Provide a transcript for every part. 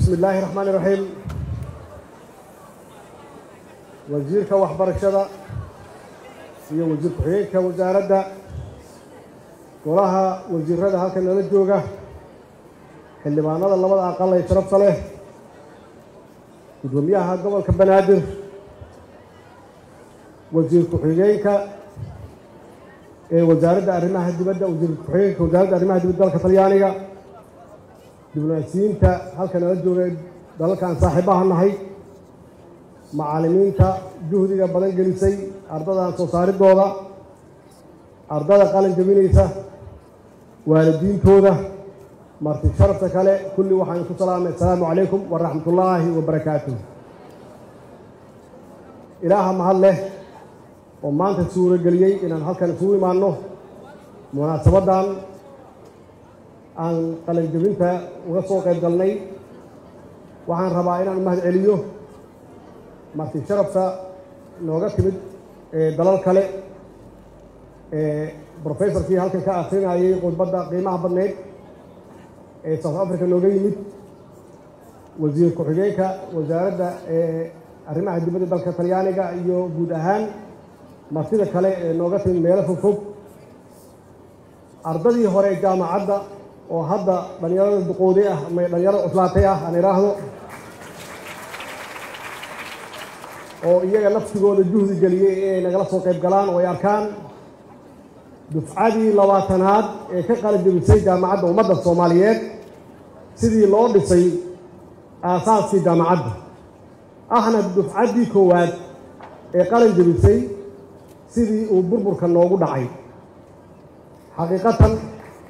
bismi illaahi raxmaani raxiim wasiirka waxbarashada iyo wasiir ku-xigeenka wasaaradda golaha wasiirada halkan nala jooga xildhibaanada labada aqal ee sharafta leh guddoomiyaha gobolka banaadir wasiir ku-xigeenka ee wasaaradda arrimaha dibadda wasiir ku-xigeenka wasaaradda arrimaha dibadda dalka talyaaniga diblomaasiyiinta halka nala jooga dalalkaan saaxiibaha nahay macallimiinta juhdiga badan gelisay ardadan soo saaridooda ardada qalin jabinaysa waalidiintooda marti sharafta kale kulli waxaan ku salaamay assalaamu calaykum waraxmat ullaahi wabarakaatuh ilaaha mahad leh oo maanta suurageliyey inaan halkan isugu imaanno munaasabaddan aan qalin jabinta uga soo qayb galnay waxaan rabaa inaan mahad celiyo marti sharafta nooga timid ee dalal kale ee brofessorkii halkan ka akrinayay khudbadda qiimaha badneyd ee south africa nooga yimid wasiir ku-xigeenka wasaaradda ee arrimaha dibadda dalka talyaaniga iyo guud ahaan martida kale ee nooga timid meelo fog fog ardadii hore jaamacadda oo hadda dhallinyarada duqoode ah ama dhallinyarada cuslaatay ah aan idhaahdo oo iyaga naftigooda juhdi geliyey inay nagala soo qayb galaan oo ay arkaan dufcadii labaatanaad ee ka qalin jabisay jaamacadda ummadda soomaaliyeed sidii loo dhisay aasaaskii jaamacadda ahna dufcaddii koowaad ee qalin jabisay sidii uu burburka noogu dhacay xaqiiqatan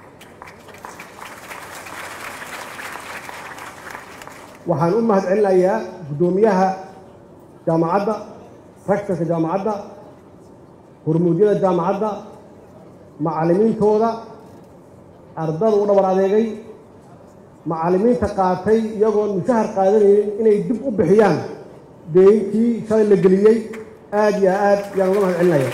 waxaan u mahad celinayaa guddoomiyaha jaamacadda raktarka jaamacadda hormuudyada jaamacadda macallimiintooda ardada u dhabar adeegay macallimiinta qaatay iyagoon mushahar qaadanaynin inay dib u bixiyaan deyinkii shalay la geliyey aad iyo aad yaan uga mahad celinaya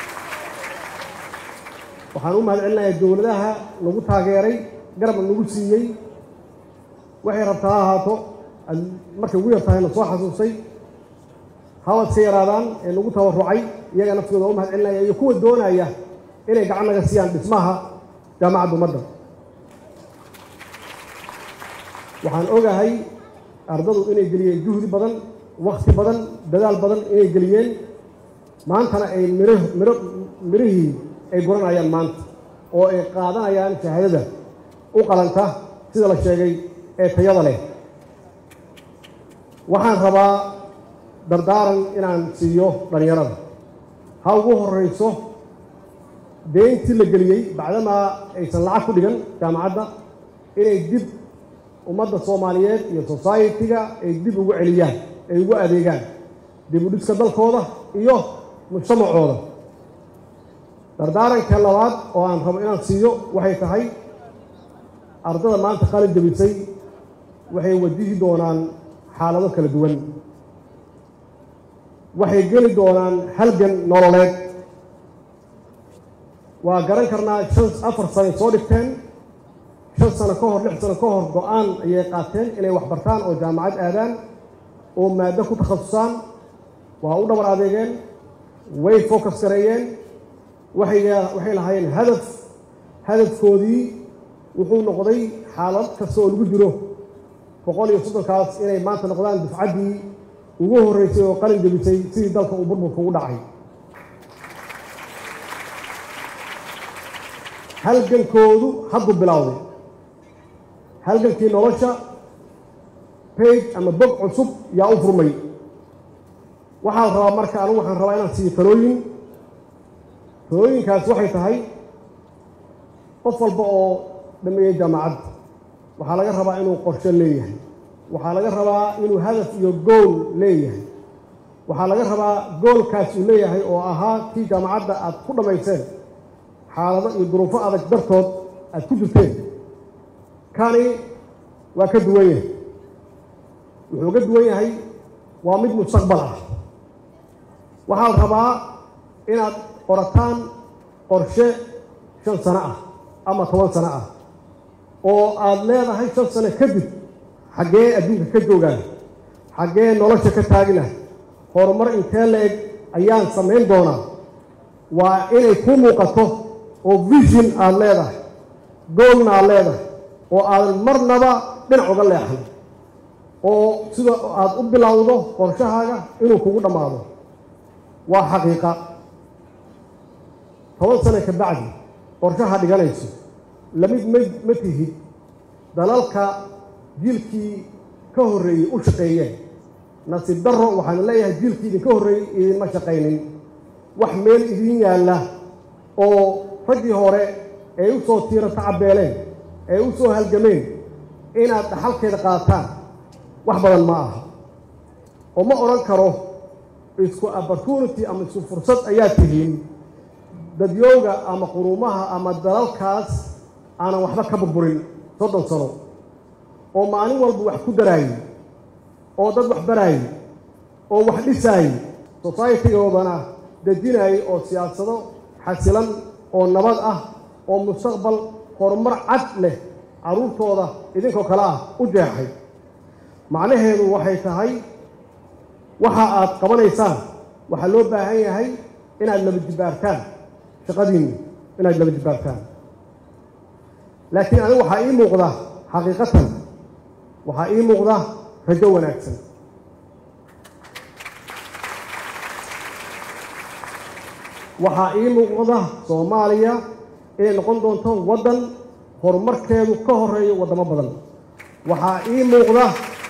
waxaan u mahad celinayaa dowladaha nagu taageeray garabna nagu siiyey waxay rabtaa ha ahaato markay ugu yartahay na soo xasuustay hawad ka yaraadaan ee nagu tabarucay iyaga naftooda u mahad celinaya iyo kuwa doonaya inay gacan naga siiyaan dhismaha jaamacadda ummadda waxaan ogahay ardadu inay geliyeen juhdi badan wakti badan dadaal badan inay geliyeen maantana ay mir miro mirihii ay guranayaan maanta oo ay qaadanayaan shahaadada u qalanta sida la sheegay ee tayada leh waxaan rabaa dardaaran inaan siiyo dhallinyarada ha ugu horrayso deyntii la geliyey bacdamaa aysan lacag ku dhigan jaamacadda inay dib ummadda soomaaliyeed iyo society-ga ay dib ugu celiyaan ay ugu adeegaan dib u dhiska dalkooda iyo mujtamacooda dardaaranka labaad oo aan rabo inaan siiyo waxay tahay ardada maanta qalin jabisay waxay wajihi doonaan xaalado kala duwan waxay geli doonaan halgan nololeed waa garan karnaa shan afar sanay soo dhigteen shan sano ka hor lix sano ka hor go-aan ayay qaateen inay wax bartaan oo jaamacad aadaan oo maaddo ku takhasusaan waa u dhabar adeegeen way focus gareeyeen waxay waxay lahaayeen hadaf hadafkoodii wuxuu noqday xaalad kasta oo lagu jiro boqol iyo soddonkaas inay maanta noqdaan dufcaddii ugu horreysay oo qalin jabisay sidii dalka uu burburka ugu dhacay halgankoodu hadduu bilowday halgankii nolosha bage ama bog cusub yaa u furmay waxaa la rabaa marka anigu waxaan rabaa inaan siiyo talooyin talooyinkaas waxay tahay qof walba oo dhameeyey jaamacadda waxaa laga rabaa inuu qorshe leeyahay waxaa laga rabaa inuu hadaf iyo gool leeyahay waxaa laga rabaa goolkaas uu leeyahay oo ahaa kii jaamacadda aad ku dhammayseen xaalado iyo duruufo adag dartood aad ku jirteen kani waa ka duwan yahay wuxuu ka duwan yahay waa mid mustaqbal ah waxaa la rabaa inaad qorataan qorshe shan sano ah ama toban sano ah oo aada leedahay shan sano kadib xaggee adduunka ka joogaan xaggee nolosha ka taagina horumar intee la-eg ayaan samayn doonaa waa inay kuu muuqato oo vision aada leedahay goolna aada leedahay oo aadan marnaba dhinac uga leexan oo sida aada u bilowdo qorshahaaga inuu kugu dhammaado waa xaqiiqa toban sano ka bacdi qorshaha dhiganayso lamid ma ma tihid dalalka jiilkii ka horreeyey u shaqeeyeen nasiib darro waxaana leeyahay jiilkii idinka horreeyey idinma shaqaynin wax meel idin yaalla oo raggii hore ay u soo tiira tacabeeleen ay u soo halgameen inaad dhaxalkeeda qaataan wax badan ma aha oo ma odhan karo isku opportunity ama isku fursad ayaa tihiin dadyooga ama quruumaha ama dalalkaas aanan waxba ka burburin soddon sano oo maalin walba wax ku daraayey oo dad wax baraayey oo wax dhisaayey societygoodana dejinaayey oo siyaasado xasilan oo nabad ah oo mustaqbal horumar cad leh carruurtooda idinkoo kale ah u jeexay macnaheedu waxay tahay waxa aad qabanaysaan waxaa loo baahan yahay inaad laba jibbaartaan shaqadiinni inaad laba jibbaartaan laakiin anigu waxaa ii muuqda xaqiiqatan waxaa ii muuqda rajo wanaagsan waxaa ii muuqda soomaaliya inay noqon doonto waddan horumarkeedu ka horeeyo waddamo badan waxaa ii muuqda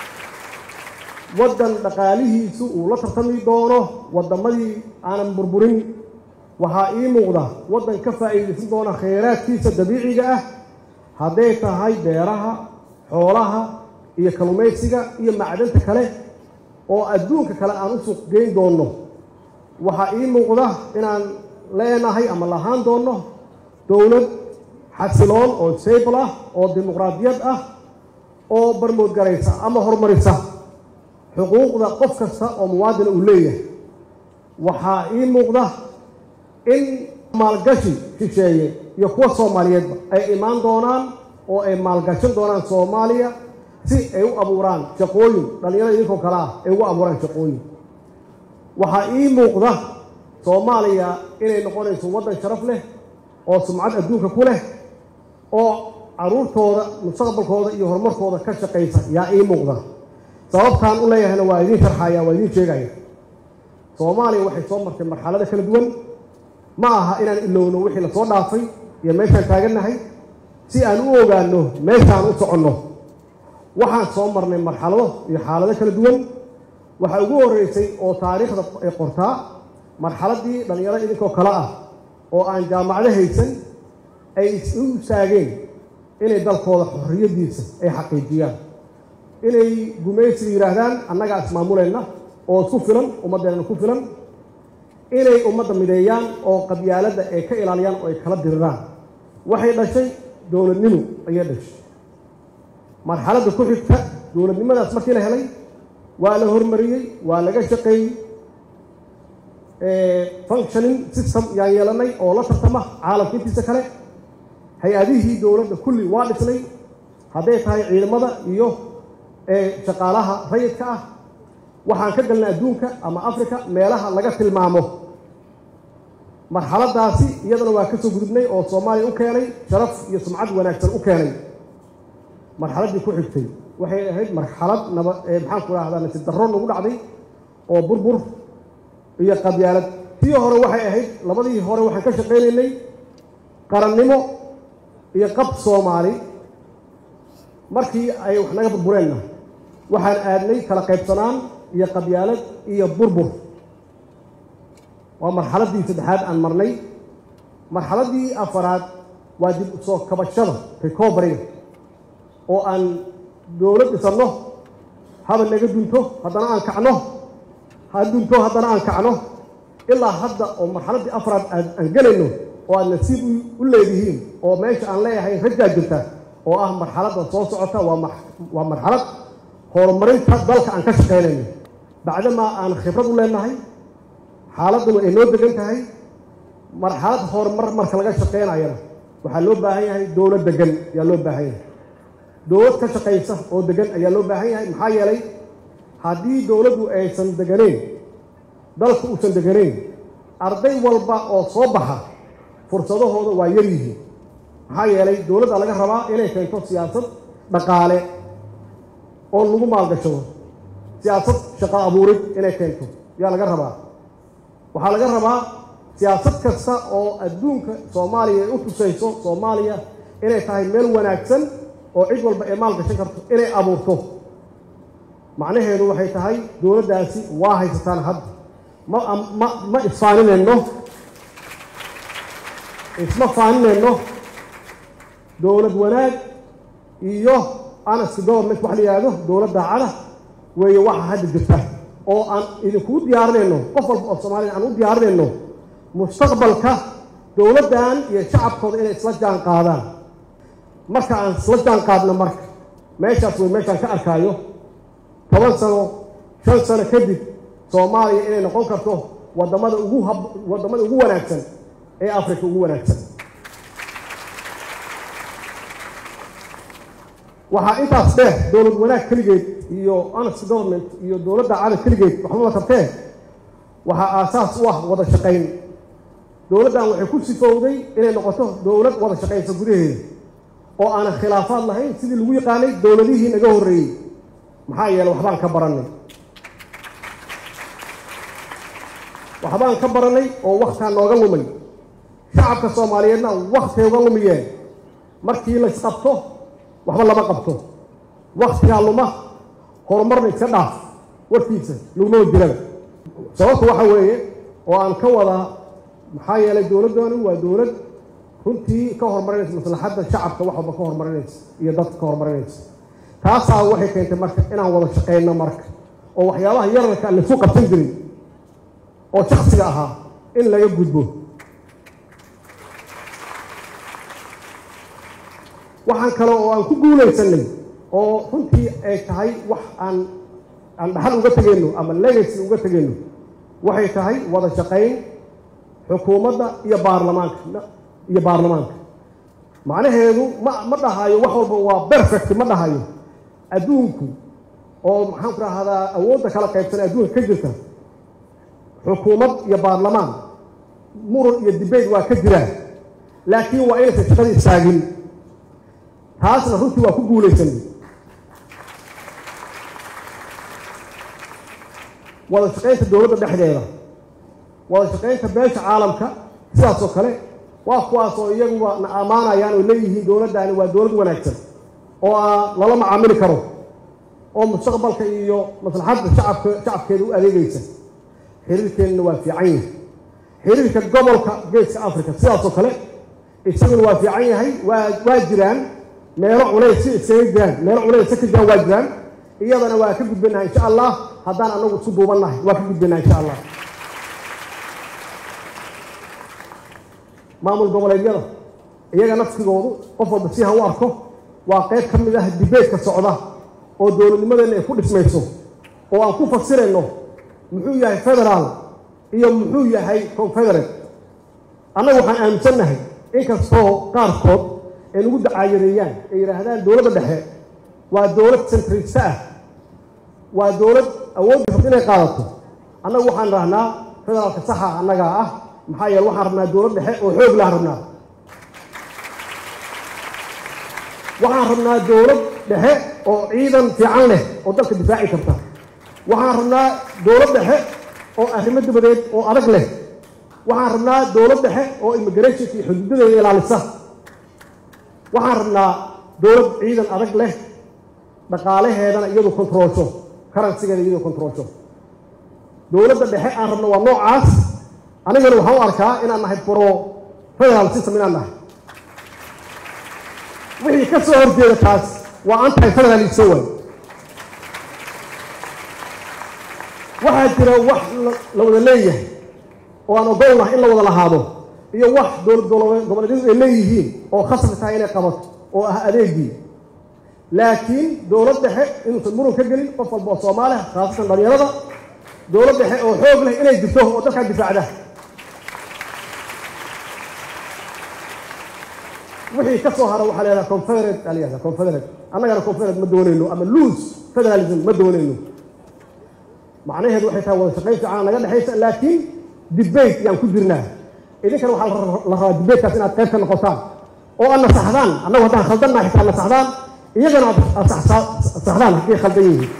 waddan dhaqaalihiisu uu la tartami doono waddamadii aanan burburin waxaa ii muuqda waddan ka faa'iidaysan doona khayraadkiisa dabiiciga ah hadday tahay beeraha xoolaha iyo kalluumaysiga iyo macdanta kale oo adduunka kale aan u suuq geyn doonno waxaa ii muuqda inaan leenahay ama lahaan doonno dowlad xasiloon oo sable ah oo dimuqraadiyad ah oo barmoodgaraysa ama horumarisa xuquuqda qof kasta oo muwaadina uu leeyahay waxaa ii muuqda in maalgashi shisheeye iyo kuwa soomaaliyeedba ay imaan doonaan oo ay maalgashan doonaan soomaaliya si ay u abuuraan shaqooyin dhallinyarada idinkoo kale ah ay ugu abuuraan shaqooyin waxaa ii muuqda soomaaliya inay noqonayso waddan sharaf leh oo sumcad adduunka ku leh oo carruurtooda mustaqbalkooda iyo horumarkooda ka shaqaysa yaa ii muuqda sababtaan u leeyahayna waa idiin sharxaya waa idiin sheegaya soomaaliya waxay soo martay marxalada kala duwan ma aha inaan ilowno wixii lasoo dhaafay iyo meeshaan taagannahay si aan u ogaanno meeshaan u soconno waxaan soo marnay marxalado iyo xaalado kala duwan waxaa ugu horreysay oo taariikhda ay qortaa marxaladdii dhallinyaro idinkoo kale ah oo aan jaamacado haysan ay u istaageen inay dalkooda xorriyaddiisa ay xaqiijiyaan inay gumaysiga yidhaahdaan annagaa ismaamulayna oo isku filan ummaddeena ku filan inay ummadda mideeyaan oo qabyaaladda ay ka ilaaliyaan oo ay kala diriraan waxay dhashay dowladnimo ayay dhashay marxaladda ku xigta dowladnimadaas markii la helay waa la hormariyey waa laga shaqeeyey functioning system yaan yeelanay oo la tartama caalamka intiisa kale hay-adihii dowladda kulli waa dhisnay hadday tahay ciidamada iyo shaqaalaha rayidka ah waxaan ka galnay adduunka ama africa meelaha laga tilmaamo marxaladaasi iyadana waa ka soo gudubnay oo soomaaliya u keenay sharaf iyo sumcad wanaagsan u keenay marxaladdii ku xigtay waxay ahayd marxalad naba maxaan ku rahdaa nasiib darro nagu dhacday oo burbur iyo qabyaalad tii hore waxay ahayd labadii hore waxaan ka shaqaynaynay qarannimo iyo qab soomaali markii ay wax naga burbureenna waxaan aadnay kala qaybsanaan iyo qabyaalad iyo burbur waa marxaladdii saddexaad aan marnay marxaladdii afaraad waa dib usoo kabashada recoveryga oo aan dowlad dhisanno haba naga dunto haddana aan kacno ha dunto haddana aan kacno ilaa hadda oo marxaladdii afraad aan gelayno oo aad nasiib u leedihiin oo meesha aan leeyahay rajaa jirta oo ah marxaladda soo socota waa marxalad horumarinta dalka aan ka shaqaynayno bacdamaa aan khibrad u leenahay xaaladduna ay noo degan tahay marxalad horumar marka laga shaqaynayana waxaa loo baahan yahay dowlad degan yaa loo baahan yahay dowlad ka shaqaysa oo degan ayaa loo baahan yahay maxaa yeelay haddii dowladdu aysan deganayn dalka uusan deganayn arday walba oo soo baxa fursadahooda waa yar yihiin maxaa yeelay dowladda laga rabaa inay keento siyaasad dhaqaale oo lagu maalgashado siyaasad shaqo abuurid inay keento yaa laga rabaa waxaa laga rabaa siyaasad kasta oo adduunka soomaaliya ay u tusayso soomaaliya inay tahay meel wanaagsan oo cid walba ay maalgashan karto inay abuurto macnaheedu waxay tahay dowladdaasi waa haysataan hadda ma ma ma isfaaninayno isma faaninayno dowlad wanaag iyo anaska government wax la yihahdo dowlad daacada weeye waxa hadda jirta oo aan idinkuu diyaarinayno qof walba oo soomaalida aan u diyaarinayno mustaqbalka dowladdan iyo shacabkooda inay isla jaan qaadaan marka aan isla jaan qaadno marka meeshaas wey meeshaan ka arkaayo toban sano shan sano kadib soomaaliya inay noqon karto wadamada ugu hab waddamada ugu wanaagsan ee africa ugu wanaagsan waxaa intaas dheer dowlad wanaag keligeed iyo honest government iyo dowladda cada keligeed waxbama tartee waxaa aasaas u ah wada shaqayn dowladdan waxay ku sifowday inay noqoto dowlad wada shaqaysa gudaheeda oo aanan khilaafaad lahayn sidii lagu yaqaanay dowladihii naga horreeyey maxaa yeeley waxbaan ka barannay waxbaan ka barannay oo waktaa nooga lumay shacabka soomaaliyeedna waktay uga lumiyeen markii laysqabto waxba lama qabto waktigaa luma horumarna iska dhaaf warkiisa laguma jiraba sababta waxa weeye oo aan ka wadaa maxaa yeelay dowladdani waa dowlad runtii ka horumarinaysa maslaxadda shacabka wax walba ka horumarinaysa iyo dadka ka horumarinaysa taasaa waxay keentay marka inaan wada shaqayno marka oo waxyaabaha yararka aan laisu qabsan jirin oo shaksiga ahaa in laga gudbo waxaan kale oo aan ku guulaysanay oo runtii ay tahay wax aan aan dhaxal uga tegayno ama legacy uga tegayno waxay tahay wada shaqayn xukuumadda iyo baarlamaanka iyo baarlamaanka macnaheedu ma ma dhahayo wax walba waa perfect ma dhahayo adduunku oo maxaan ku rahdaa awoodda kala qaybsan adduunka ka jirta xukuumad iyo baarlamaan muran iyo dibeyt waa ka jiraan laakiin waa inaysan shaqada istaagin taasna runtii waa ku guulaysanay wada shaqaynta dowladda dhexdeeda wada shaqaynta beesha caalamka sidaas oo kale waa kuwaas oo iyaguba na ammaanayaan oo leeyihiin dowladdaani waa dowlad wanaagsan oo lala macaamili karo oo mustaqbalka iyo maslaxadda shacabka shacabkeeda u adeegaysa xiriirkeennana waa fiican yahay xiriirka gobolka geeska africa sidaas oo kale isaguna waa fiican yahay waa waa jiraan meelo culays si iskaga jiraan meelo culays ka jiraan waa jiraan iyadana waa ka gudbanaha insha allah haddaan anagu isu duubannahay waa ka gudbanaha insha allah maamul goboleedyada iyaga naftigoodu qof walba si ha u arko waa qayb ka mid ah dibeedka socda oo dowladnimadeenna ay ku dhismayso oo aan ku fasirayno muxuu yahay federaal iyo muxuu yahay confederate annaga waxaan aaminsannahay inkastoo qaarkood ay nagu dacaayareeyaan ay yidhaahdaan dowladda dhexe waa dowlad centrista ah waa dowlad awoodda rabta inay qaadato annagu waxaan rahnaa federaalka saxa annagaa ah maxaa yeele waxaan rabnaa dowlad dhexe oo xoog lahan rabnaa waxaan rabnaa dowlad dhexe oo ciidan fiican leh oo dalka difaaci karta waxaan rabnaa dowlad dhexe oo arrimo dabadeed oo adag leh waxaan rabnaa dowlad dhexe oo immigrationka iyo xuduudadeeda ilaalisa waxaan rabnaa dowlad ciidan adag leh dhaqaalaheedana iyadu kontroolsho karansigeeda iyadu kontroolsho dowladda dhexe aan rabno waa noocaas anigana waxaan u arkaa inaan nahay pro federal system inaan nahay wixii ka soo horjeeda taas waa anti federalism way waxaa jira wax la wada leeyahay oo aan ogol nahay in la wada lahaado iyo wax dowlad goboleedyadu ay leeyihiin oo khasbi tahay inay qabato oo ah adeegii laakiin dowlad dhexe inuusan muran ka gelin qof walba oo soomaaliya khaasatan dhalinyarada dowlad dhexe oo xoog leh inay jirto oo dalkaa difaacda wixii ka soo hara waxaa la yidhaha confederate aa la yihahda confederate annagana confederate ma doonayno ama loose federalism ma doonayno macnaheedu waxay tahay wada shaqayn fiican naga dhexaysa laakiin debate yaan ku jirnaa idinkana waxaa la rabaa debatekaas inaad qayb ka noqotaan oo aad nasaxdaan annagu haddaan khaldannaha xitaa nasaxdaan iyagana aad saxdaan hadday khaldan yihiin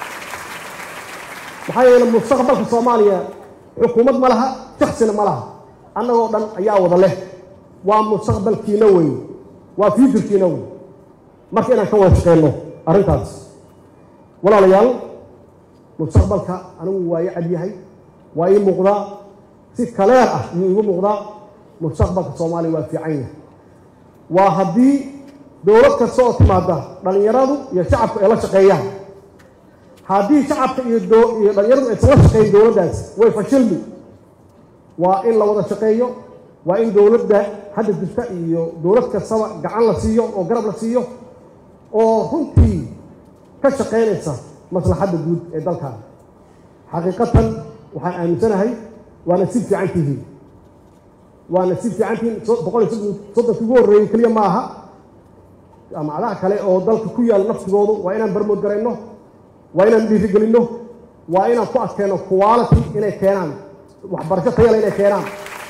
maxaa yeele mustaqbalka soomaaliya xukuumad ma laha shaksina ma laha annagoo dhan ayaa wada leh waa mustaqbalkiina wey waa futurkiina wey marka inaan ka wada shaqeyno arrintaas walaalayaal mustaqbalka anigu waa ii cadyahay waa ii muuqdaa si kaleer ah iyuu igu muuqdaa mustaqbalka soomaaliya waa fiican yahay waa haddii dowlad kasta oo timaada dhallinyaradu iyo shacabku ay la shaqeeyaan haddii shacabka iyo iyo dhallinyaradu aysan la shaqeeyin dowladdaas way fashilmi waa in la wada shaqeeyo waa in dowladda hadda jirta iyo dowlad kastaba gacan la siiyo oo garab la siiyo oo runtii ka shaqaynaysa maslaxadda guud ee dalkan xaqiiqatan waxaan aaminsanahay waana si fiican tihiin waana si fiican tihiin boqol iyo soddonki ugu horreeyey keliya ma aha jaamacadaha kale oo dalka ku yaalla naftigoodu waa inaan barmood garayno waa inaan dhiirigelinno waa inaan ku adkeenno quality inay keenaan waxbarasho tayale inay keenaan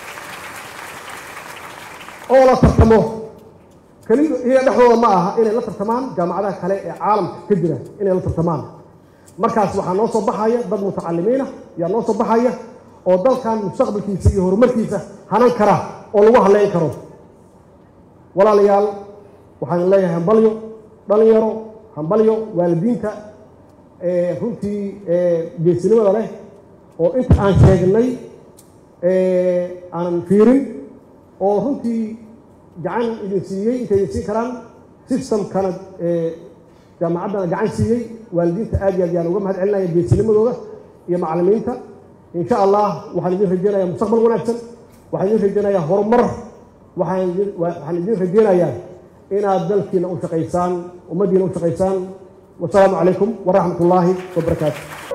oo la tartamo keliya iyaga dhexdooda ma aha inay la tartamaan jaamacadaha kale ee caalamka ka jira inay la tartamaan markaas waxaa noo soo baxaya dad mutacalimiina ayaa noo soo baxaya oo dalkan mustaqbalkiisa iyo horumarkiisa hanan kara oo lagu haleyn karo walaalayaal waxaan leeyahay hambalyo dhalinyaro hambalyo waalidiinta runtii geesinimada leh oo inta aan sheegnay aanan fiirin oo runtii gacan idin siiyey intay idin siin karaan systemkana jaamacaddana gacan siiyey waalidiinta aad iyo aad yaan uga mahad celinaya geesinimadooda iyo macallimiinta insha allah waxaan idin rajeynayaa mustaqbal wanaagsan waxaan idin rajeynayaa horumar waxaan waxaan idin rajeynayaa inaad dalkiina u shaqaysaan ummaddiina u shaqaysaan wasalaamu calaykum waraxmat ullaahi wabarakaatu